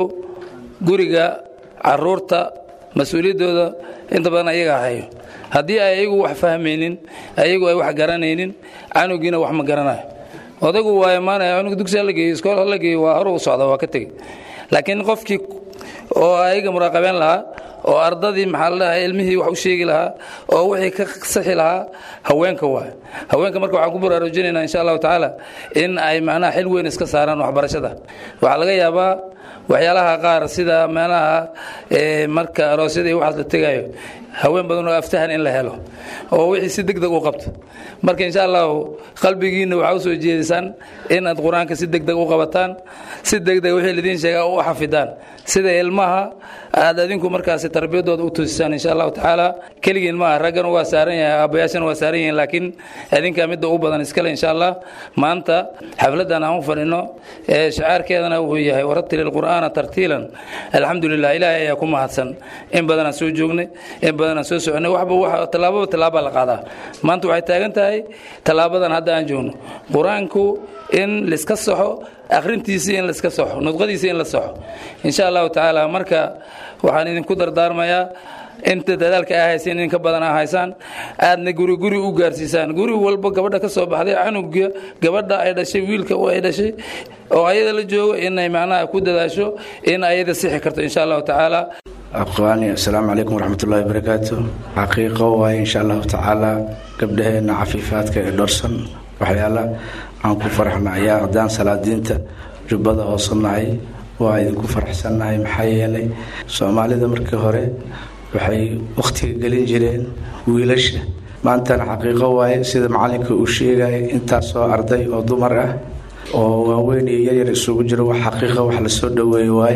guriga caruurta mas-uuliyaddooda inta badan ayaga hayo haddii ay ayagu wax fahmaynin ayagu ay wax garanaynin canugiina wax ma garanayo odaygu waa imaanaya cunug dugsi hala geeyo iskool hala geeyo waa horu u socda waa ka tegey laakiin qofkii oo ayaga muraaqabeen lahaa oo ardadii maxaa la dhahay ilmihii wax u sheegi lahaa oo wixii ka saxi lahaa haweenka waay haweenka marka waxaan ku baraarujinaynaa insha allahu tacaala in ay macnaha xil weyn iska saaraan waxbarashada waxaa laga yaabaa waxyaalaha qaar sida meelaha marka aroosyada iyo waxaas la tegayo haween badan oo aftahan in la helo oo wixii si deg deg u qabto marka insha allahu qalbigiina waxaa usoo jeedisaan inaad qur-aanka si deg deg u qabataan si deg deg wixii lidiin sheegaa u xafidaan sida ilmaha aad adinku markaasi tarbiyadooda u tusisaan insha allahu tacaala keligiin maaha raggan waa saaran yahay aabbayaashana waa saaran yihiin laakiin adinkaa midda u badan iskale insha allah maanta xafladdan aan u fadhino ee shacaarkeedana wuxuu yahay waratili lqur'aana tartiilan alxamdu lilah ilaahay ayaa ku mahadsan in badanaan soo joognay in badanaan soo soconay waxba wax tallaababa tallaaba la qaadaa maanta waxay taagan tahay tallaabadan hadda aan joogno qur-aanku in laiska saxo akhrintiisii in laiska saxo nudqadiisii in la saxo insha allahu tacaala marka waxaan idinku dardaarmayaa inta dadaalka aa hayseen in ka badan aa haysaan aadna guri guri u gaarsiisaan guri walba gabadha ka soo baxday canuga gabadha ay dhashay wiilka ay dhashay oo ayada la joogo inay macnaha ku dadaasho in ayada sixi karto insha allahu tacaala aqwaani assalaamu calaykum waraxmatullaahi wabarakaatu xaqiiqo waaye insha allahu tacaala gabdhaheenna cafiifaadka ee dhorsan waxyaala aan ku faraxna ayaa haddaan salaadiinta jubbada hoosannahay waa idinku faraxsannahay maxaa yeelay soomaalida markii hore waxay wakhtiga gelin jireen wiilasha maantana xaqiiqo waaye sida macalinka uu sheegaya intaasoo arday oo dumar ah oo waaweyn iyo yaryar isugu jiro wax xaqiiqa wax lasoo dhoweeye waaye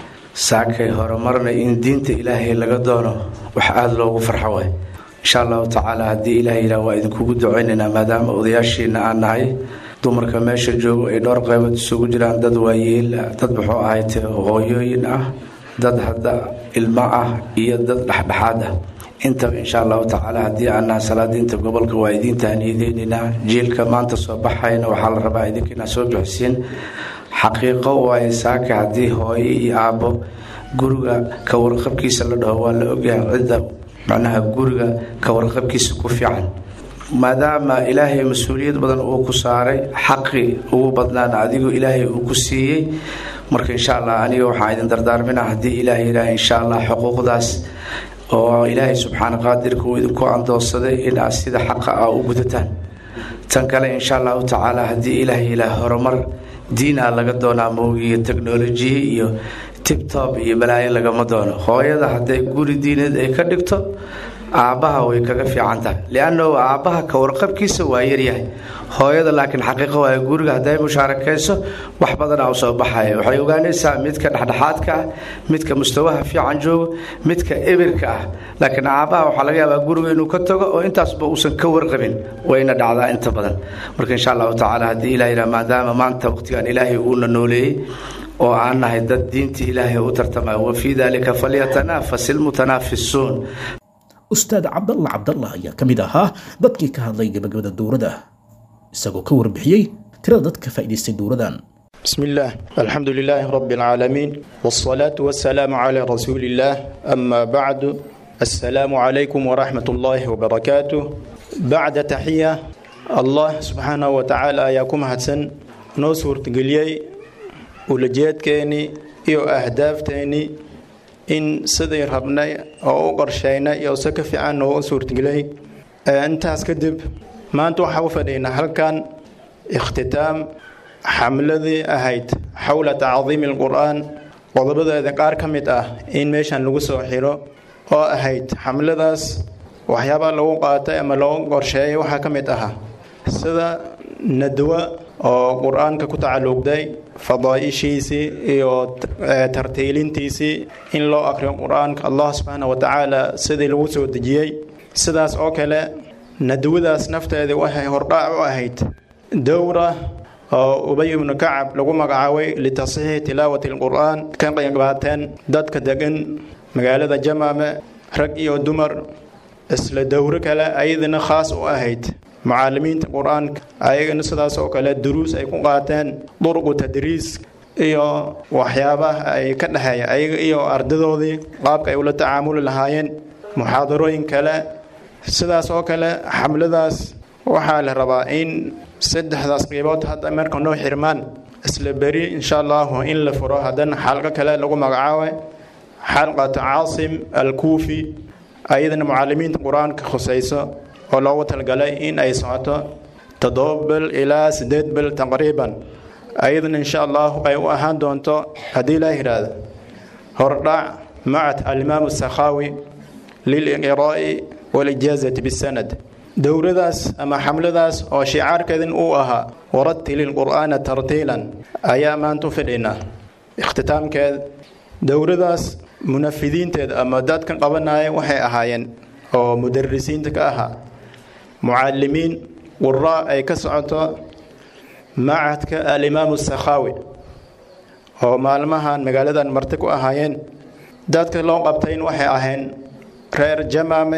saakay horumarna in diinta ilaahay laga doono wax aada loogu farxo waay insha allahu tacaala haddii ilaah yidhaah waa idinkugu ducaynaynaa maadaama odayaashiina aan nahay dumarka meesha joogo ay dhowr qaybood isugu jiraan dad waayeel dad muxuu ahayte hooyooyin ah dad hadda ilmo ah iyo dad dhexdhexaad ah intaba insha allahu tacaala haddii aan nahay salaadiinta gobolka waa idiin tahniyadeynaynaa jiilka maanta soo baxayna waxaa la rabaa idinka inaad soo bixisiin xaqiiqo waaye saaka haddii hooyo iyo aabbo guriga ka warqabkiisa la dhaho waa la ogyahay cidda macnaha guriga ka warqabkiisa ku fiican maadaama ilaahay mas-uuliyad badan uu ku saaray xaqi ugu badnaana adigu ilaahay uu ku siiyey marka insha allah aniga waxaan idin dardaarmina haddii ilaah yidhaah insha allah xuquuqdaas oo ilaahay subxaana qaadirka uu idinku andoonsaday in aad sida xaqa ah u gudataan tan kale insha allahu tacaala haddii ilaah yidhaah horumar diinaa laga doonaa moogiyo teknolojiya iyo tibtob iyo balaayo lagama doono hooyada hadday guri diineed ay ka dhigto aabbaha way kaga fiican tahay liannahu aabbaha ka warqabkiisa waa yaryahay hooyada laakiin xaqiiqa waay guriga hadday mushaarakayso wax badana u soo baxaya waxay ogaanaysaa midka dhexdhexaadka ah midka mustawaha fiican joogo midka ebirka ah laakiin aabbaha waxaa laga yaabaa guriga inuu ka tago oo intaasba uusan ka warqabin wayna dhacdaa inta badan marka insha allahu tacaala haddii ilah yidhaha maadaama maanta waqtigan ilaahay uuna nooleeyey oo aan nahay dad diinta ilaahay u tartamaya wa fii dalika falyatanafas ilmutanaafisuun ustaad cabdalla cabdallah ayaa ka mid ahaa dadkii ka hadlay gabagabada dowladda isagoo ka warbixiyey tirada dadka faa'iidaystay dowladan بسم الله الحمد لله رب العالمين والصلاة والسلام على رسول الله أما بعد السلام عليكم ورحمة الله وبركاته بعد تحية الله سبحانه وتعالى ياكم حسن نوسور تقليي ولجيت كيني إيو أهداف تيني in sidii rabnay oo u qorshaynay iyo si ka fiican oo u suurtagelay intaas kadib maanta waxaa u fadhiynaa halkan ikhtitaam xamladii ahayd xowla tacdiimi alqur'aan qodobadeeda qaar ka mid ah in meeshan lagu soo xiro oo ahayd xamladaas waxyaabaa lagu qaatay ama lagu qorsheeyay waxaa ka mid ahaa sida nadwa oo qur-aanka ku tacalluqday fadaaishiisii iyo tartiilintiisii in loo akriyo qur-aanka allah subxaana wa tacaala sidii lagu soo dejiyey sidaas oo kale nadwadaas nafteedii waxay hordhaac u ahayd dowra oo ubay ibnu kacab lagu magacaabay litasxiixi tilaawati alqur'aan ka qeyqaateen dadka degan magaalada jamaame rag iyo dumar isla dowro kale ayadana khaas u ahayd mucaalimiinta qur-aanka ayagana sidaas oo kale duruus ay ku qaateen duruqu tadriis iyo waxyaabaha ay ka dhexeeya ayaga iyo ardadoodii qaabka ay ula tacaamuli lahaayeen muxaadarooyin kale sidaas oo kale xamladaas waxaa la rabaa in saddexdaas qiibood hadda marka noo xirmaan isla beri insha allahu in la furo haddana xalqo kale lagu magacaabay xalqatu caasim alkuufi ayadana mucaalimiinta qur-aanka khusayso oo loogu talgalay in ay socoto toddoba bil ilaa siddeed bil taqriiban ayadana insha allahu ay u ahaan doonto haddii laa yidhaahdo hordhac macad alimaamu sakhaawi liliqraa'i walijaazati bisanad dowladaas ama xamladaas oo shicaarkeedin uu ahaa waratili lqur'aana tartiilan ayaa maanta u fidhinaa ikhtitaamkeed dowladaas munafidiinteeda ama dadkan qabanaya waxay ahaayeen oo mudarisiinta ka ahaa mucalimiin quraa ay ka socoto macadka alimaamu sakhaawi oo maalmahan magaaladan marti ku ahaayeen dadka loo qabtayn waxay ahayn reer jamaame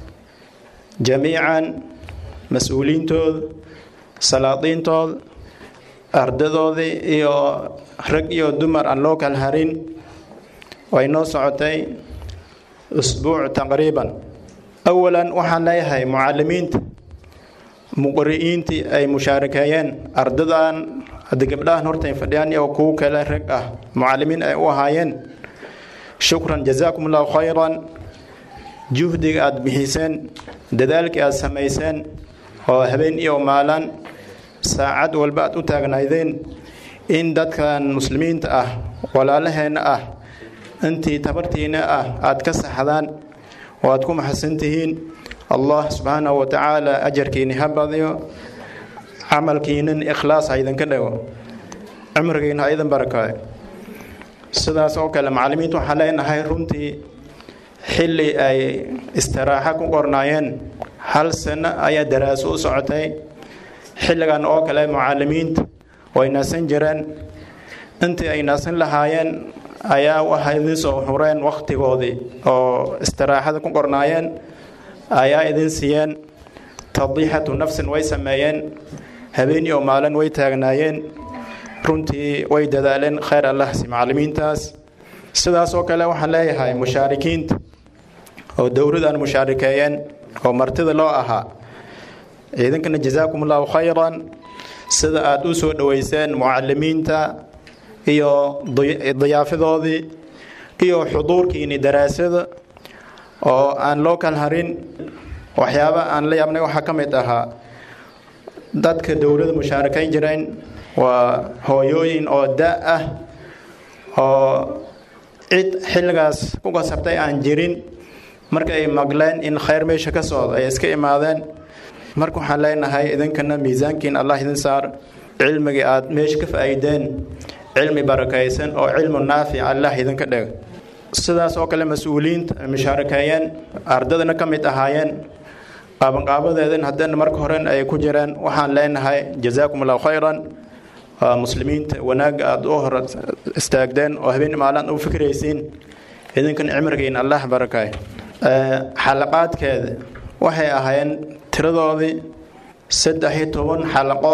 jamiican mas-uuliintooda salaadiintooda ardadoodii iyo rag iyo dumar aan loo kala harin way noo socotay usbuuc taqriiban awalan waxaan leeyahay mucalimiinta muqri'iintii ay mushaarakeeyeen ardadan hadda gabdhahan hortay fadhiyaan iyo kuwo kale rag ah mucalimiin ay u ahaayeen shukran jazaakum allahu khayran juhdiga aada bixiseen dadaalkii aada samayseen oo habeen iyo maalan saacad walba aad u taagnaydeen in dadkan muslimiinta ah walaalaheenna ah intii tabartiina ah aada ka saxdaan oo aad ku maxadsan tihiin allah subxaanahu wa tacaala ajarkiini ha badiyo camalkiinan ikhlaas ha idinka dhago cumrigiina ha idin barakaayo sidaas oo kale macallimiinta waxaan leenahay runtii xilli ay istiraaxo ku qornaayeen hal sano ayaa daraaso u socotay xilligan oo kale mucalimiinta way nasan jireen intii ay nasan lahaayeen ayaa waxay idin soo hureen wakhtigoodii oo istiraaxada ku qornaayeen ayaa idin siiyeen tadiixatu nafsin way sameeyeen habeen iyo maalin way taagnaayeen runtii way dadaaleen khayr allahsi macallimiintaas sidaas oo kale waxaan leeyahay mushaarikiinta oo dowladan mushaarikeeyeen oo martida loo ahaa idinkana jazaakum allahu khayran sida aada u soo dhoweyseen mucalimiinta iyo diyaafadoodii iyo xuduurkiini daraasada oo aan loo kala harin waxyaaba aan la yaabnay waxaa ka mid ahaa dadka dowladda mushaarakayn jireen waa hooyooyin oo da ah oo cid xilligaas ku kasabtay aan jirin marka ay maqleen in khayr meesha ka socdo ay iska imaadeen marka waxaan leenahay idinkana miisaankiin allah idin saar cilmigii aada meesha ka faa'iideen cilmi barakaysan oo cilmu naafic allah idinka dhig sidaas oo kale mas-uuliyiinta mushaarakeeyeen ardadana ka mid ahaayeen qaabanqaabadeedan haddana marka horen ay ku jireen waxaan leenahay jazaakum allahu khayran waa muslimiinta wanaagga aada u hor istaagdeen oo habeen maalaan u fikraysiin idinkan cimrigiin allah barakay xalaqaadkeeda waxay ahaayeen tiradoodii saddex iyo toban xalaqo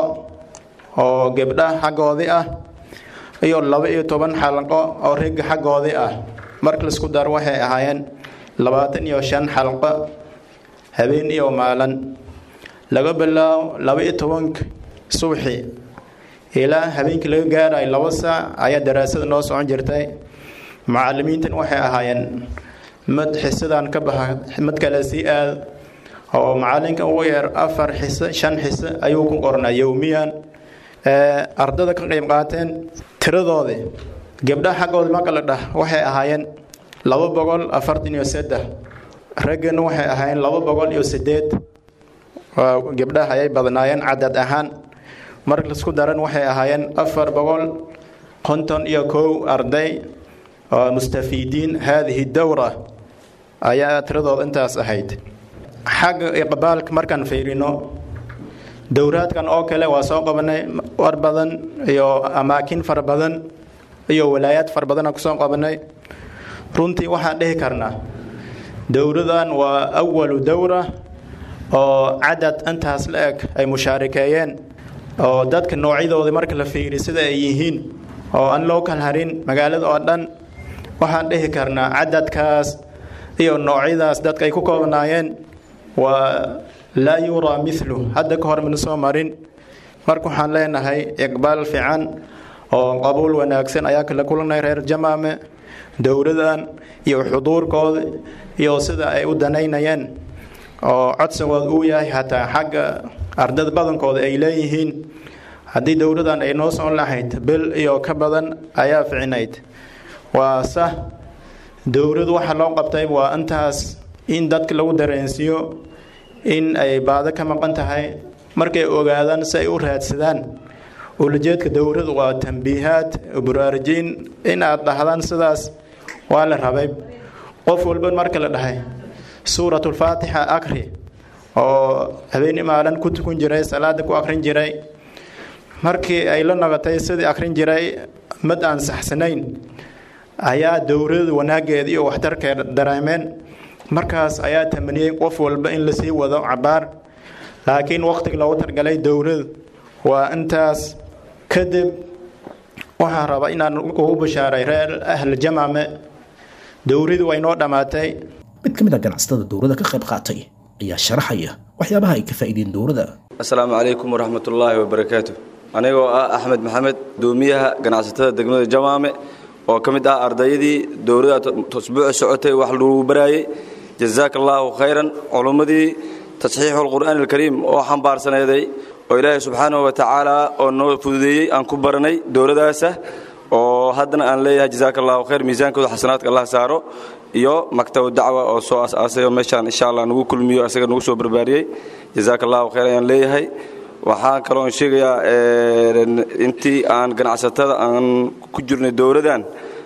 oo gebdha xaggoodii ah iyo laba iyo toban xalaqo oo ragga xaggoodii ah marka laisku daro waxay ahaayeen labaatan iyo shan xalqo habeen iyo maalin laga bilaabo laba iyo tobanka subaxii ilaa habeenkii laga gaarayo laba saac ayaa daraasada noo socon jirtay mucalimiintan waxay ahaayeen mid xisadaan ka baxa mid kale sii aad oo macalinka ugu yeer afar xiso shan xiso ayuu ku qornaa yowmiyan ardada ka qayb qaateen tiradoodii gabdhaha xaggooda marka la dhah waxay ahaayeen laba boqol afartan iyo saddex raggana waxay ahaayeen laba boqol iyo sideed gabdhaha ayay badnaayeen cadad ahaan marka laisku daran waxay ahaayeen afar boqol konton iyo kow arday oo mustafiidiin haadihi dowra ayaa tiradooda intaas ahayd xagga iqbaalka markaan fiirino dowraadkan oo kale waa soo qabanay war badan iyo amaakin fara badan iyo walaayaad fara badan kusoo qabanay runtii waxaan dhihi karnaa dowradan waa awalu dowra oo cadad intaas la eg ay mushaarikeeyeen oo dadka noocyadooda marka la fiiri sida ay yihiin oo aan loo kala harin magaalada oo dhan waxaan dhihi karnaa cadadkaas iyo noocyadaas dadka ay ku koobnaayeen waa laa yuraa milu hadda ka hor mana soo marin marka waxaan leenahay iqbaal fiican oo qabuul wanaagsan ayaa kala kulanay reer jamaame dowladan iyo xuduurkooda iyo sida ay u danaynayeen oo codsigooda uu yahay hataa xagga ardada badankooda ay leeyihiin haddii dowladan ay noo socon lahayd bil iyo ka badan ayaa ficinayd waa sah dowladu waxa loo qabtay waa intaas in dadka lagu dareensiiyo in ay baado ka maqan tahay markay ogaadaan si ay u raadsadaan ulajeedka dowladu waa tambiihaad buraarujiin in aad dhahdaan sidaas waa la rabay qof walba marka la dhahay suuratulfaatixa akri oo habeeni maalin ku tukun jiray salaada ku akrin jiray markii ay la noqotay sidii akrin jiray mid aan saxsanayn ayaa dowlada wanaaggeeda iyo waxtarkeeda dareemeen markaas ayaa tamaniyey qof walba in lasii wado cabaar laakiin waqtiga loogu targalay dowladu waa intaas kadib waxaan rabaa inaan ugu bashaaray reer ahl jamame dowladu way noo dhammaatay mid ka mid a ganacsatada dowladda ka qayb qaatay ayaa sharaxaya waxyaabaha ay ka faa'iideen dowladda asalaamu calaykum waraxmatullaahi wabarakaatu anigoo ah axmed maxamed doomiyaha ganacsatada degmada jamaame oo ka mid ah ardayadii dowladda usbuuca socotay wax lagu baraayey jazaaka allaahu khayran culummadii tasxiixu alqur'aani alkariim oo xambaarsaneeday oo ilaahay subxaanahu wa tacaala oo noo fududeeyey aan ku baranay dowladdaasa oo haddana aan leeyahay jazaaka allahu khayr miisaankooda xasanaadka allah saaro iyo maktabu dacwa oo soo as-aasay oo meeshaan insha allah nagu kulmiyo asaga nagu soo barbaariyey jazaaka allahu khayr ayaan leeyahay waxaan kaloon sheegayaa intii aan ganacsatada aan ku jirnay dowladdan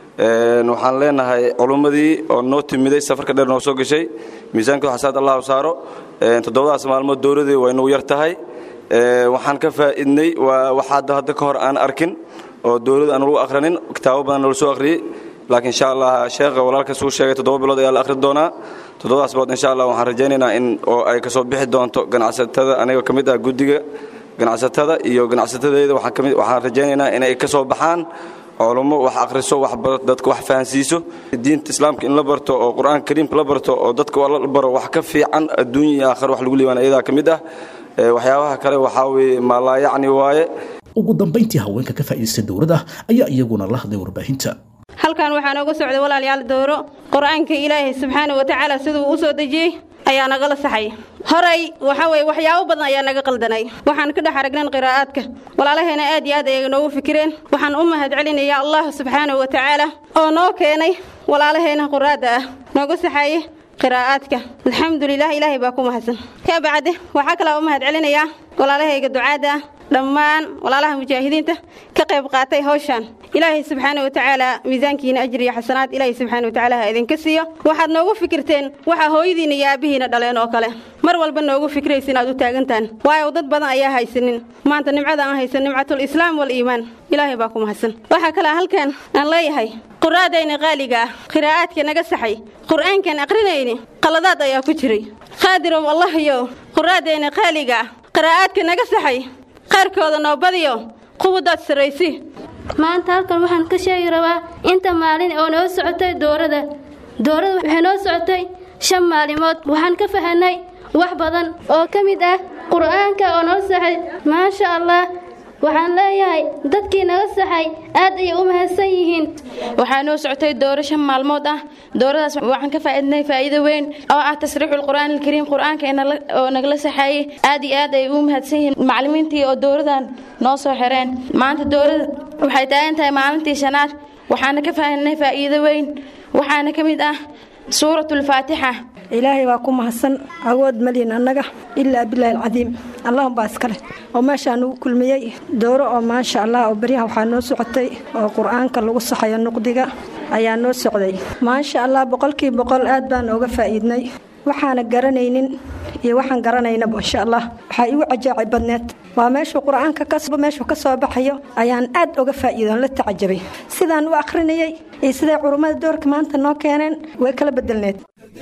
waxaan leenahay culummadii oo noo timiday safarka dheer noo soo gashay miisaankooda xasanaad allahu saaro toddobadaas maalmood dowladii way nagu yar tahay waxaan ka faa'iidnay waa waxaad hadda ka hor aan arkin oo dowladda aan lagu akhranin kitaabo badan nala soo akhriyey laakiin insha allah sheekha walaalkaas uu sheegay toddoba bilood ayaa la akhri doonaa toddobadaas bilood insha allah waxaan rajaynaynaa in oo ay kasoo bixi doonto ganacsatada aniga ka mid ah guddiga ganacsatada iyo ganacsatadeeda waxaan kamid waxaan rajaynaynaa inay ka soo baxaan culummo wax akhriso wax dadka wax fahansiiso diinta islaamka in la barto oo qur-aanka kariimka la barto oo dadka la baro wax ka fiican adduunya iyo aakhira wax lagu liibaan ayadaa ka mid ah waxyaabaha kale waxaa weeye maalaayacni waaye ugu dambayntii haweenka ka faa'iidaystay dowladda ayaa iyaguna la hadlay warbaahinta halkan waxaa nooga socday walaalayaal dowro qur-aanka ilaahay subxaana wa tacaala siduu u soo dejiyey ayaa nagala saxay horay waxa weye waxyaabo badan ayaa naga qaldanay waxaan ka dhex aragnan qiraa'aadka walaalaheena aad iyo aad ayay noogu fikireen waxaan u mahad celinayaa allah subxaana wa tacaala oo noo keenay walaalaheena quraadda ah nooga saxaye qiraa'aadka alxamdulilah ilaahay baa ku mahadsan ka bacde waxaa kalaa u mahad celinayaa walaalahayga ducaadda ah dhammaan walaalaha mujaahidiinta ka qayb qaatay hawshan ilaahay subxaana wa tacaala miisaankiina ajri iyo xasanaad ilaahay subxaana wa tacaala ha idinka siiyo waxaad noogu fikirteen waxaa hooyadiina iyo aabbihiina dhaleen oo kale mar walba noogu fikraysa inaad u taagantaan waayo dad badan ayaa haysanin maanta nimcada aan haysan nimcatul islaam waliimaan ilaahay baa ku mahadsan waxaa kalaa halkan aan leeyahay quraadayna qaaliga ah qiraa'aadka naga saxay qur'aankan aqrinayni qaladaad ayaa ku jiray qaadirow allahyo quraadayna qaaliga ah qiraa'aadka naga saxay qaarkooda noo badiyo quwadaad sarraysi maanta halkan waxaan ka sheegi rabaa inta maalin oo noo socotay doorada doorada waxay noo socotay shan maalimood waxaan ka fahanay wax badan oo ka mid ah qur'aanka oo noo saxay maasha allah waxaan leeyahay dadkii naga saxay aad ayay u mahadsan yihiin waxaa noo socotay dooro shan maalmood ah dooradaas waxaan ka faa'iidnay faa'iido weyn oo ah tasriixul qur'aan alkariim qur'aanka oo nagala saxaayey aad iyo aad ay u mahadsan yihiin macallimiintii oo dowradan noo soo xireen maanta dowrada waxay taagan tahay maalintii shanaad waxaana ka faa'iidnay faa'iido weyn waxaana ka mid ah suuratulfaatixa ilaahay waa ku mahadsan awood malin annaga ilaa bilaahi alcadiim allahum baa iskale oo meeshaa nugu kulmiyey dooro oo maasha allah oo beryaha waxaa noo socotay oo qur-aanka lagu saxayo nuqdiga ayaa noo socday maasha allah boqolkii boqol aad baan ooga faa'iidnay waxaana garanaynin iyo waxaan garanaynaba insha allah waxaa igu cajaacay badneed waa meeshuu qur-aanka meeshuu ka soo baxayo ayaan aad oga faa'iidoon la tacajabay sidaan u akhrinayey iyo siday culummada doorka maanta noo keeneen way kala bedelneed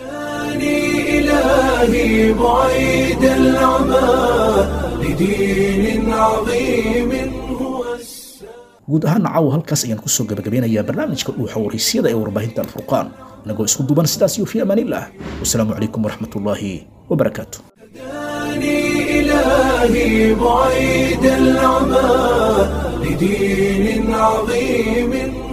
إلهي بعيد العمى لدين عظيم guud ahaan caawa halkaas ayaan kusoo gabagabeynayaa barnaamijka dhuuxa waraysyada ee warbaahinta alfurqaan inagoo isku duban sidaas iyo fi amaaniillah wasalaamu calaykum waraxmatullaahi wabarakaatu إلهي بعيد العمى لدين عظيم